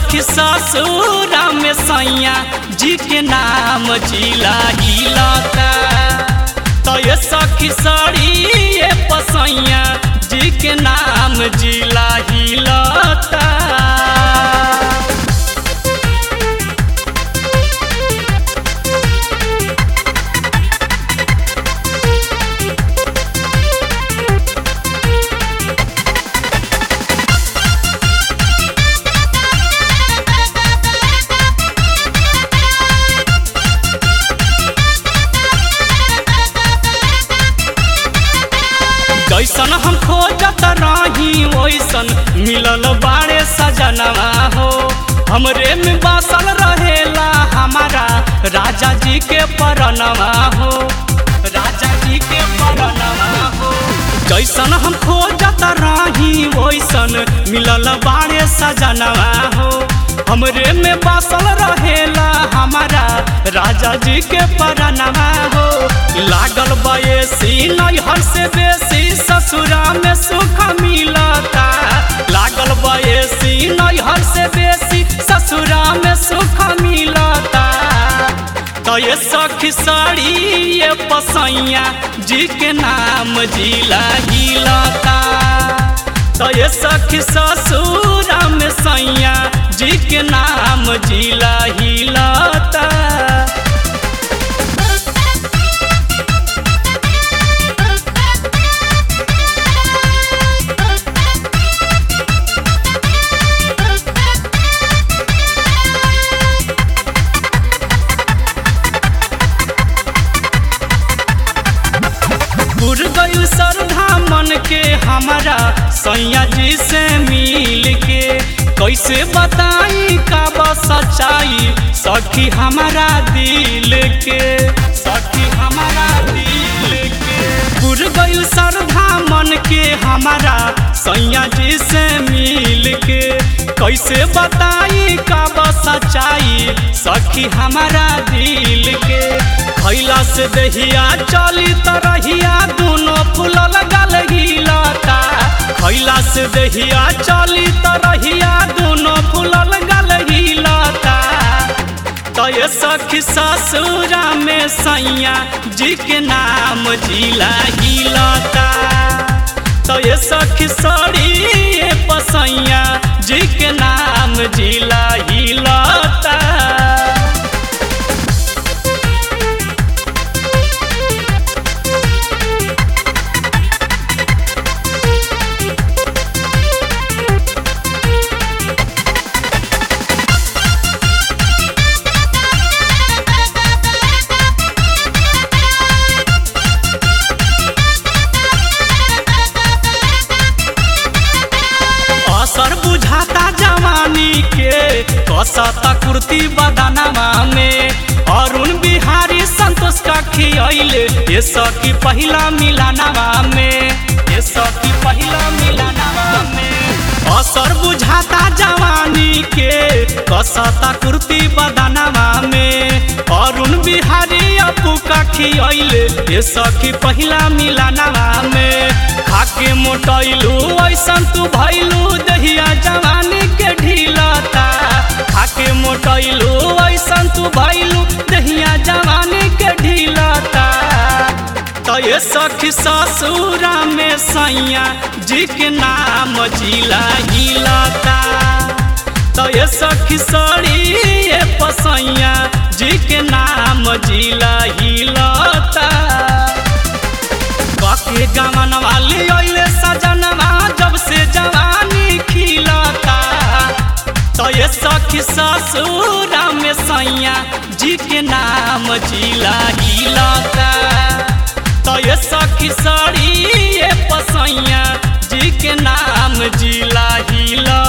सखी ससुरा में सैया जी के नाम जिला हिलता तो ये सखी सड़ी ये पसैया जी के नाम जिला हिलता जैसन हम खोजत रही वैसन मिलल बाड़े सजनवा हो हमरे में बसल रहेला हमारा राजा जी के परनवा हो राजा जी के परनवा हो जैसन हम खोजत रही वैसन मिलल बाड़े सजनवा हो हमरे में बसल रहेला हमारा राजा जी के परनवा हो लागल बयसी नैहर से बेसी ससुरा में सुख मिलता लागल बयसी नैहर से बेसी ससुरा में सुख मिलता तो ये सखी साड़ी ये पसैया जी के नाम जिला हिलता तो ये सखी ससुरा में सैया जी के नाम जिला हिलता पुर गयु श्रद्धा मन के हमारा सैया जी से मिल के कैसे बताई का बस सच्चाई सखी हमारा दिल के सखी हमारा दिल के पुर गयु श्रद्धा मन के हमारा सैया जी से मिल के कैसे बताई का बस सच्चाई सखी हमारा दिल के खैला से दहिया चली तरहिया दोनों फूलल गल हिलता खैला से दहिया चली तरहिया दोनों फूलल गल हिलता तो ये सखी ससुरा में सैया जी के नाम जिला हिलता तो ये सखी सड़ी ये पसैया जी के नाम जिला हिलता असर बुझाता जवानी के कसता कुर्ती बदनवा में अरुण बिहारी संतोष का खियले ये सखी पहिला मिलानवा में ये सखी पहिला मिलानवा में असर बुझाता जवानी के कसता कुर्ती बदनवा में अरुण बिहारी अपू का खियले ये सखी पहिला मिलानवा में खाके मोटैलू ऐसन तू भैलू दहिया जवानी के ढीलता खाके मोटैलू ऐसन तू भैलू दहिया जवानी के ढीलता तो ये सखी ससुरा में सैया जी के नाम जिला हिलता तो ये सखी सड़ी ये पसैया जी के नाम जिला हिलता के गमन वाली ओइले सजनवा जब से जवानी खिलता तो ये सखी ससुरा में सैया जी के नाम जिला हिलता तो ये सखी सड़ी ये पसैया जी के नाम जिला हिलता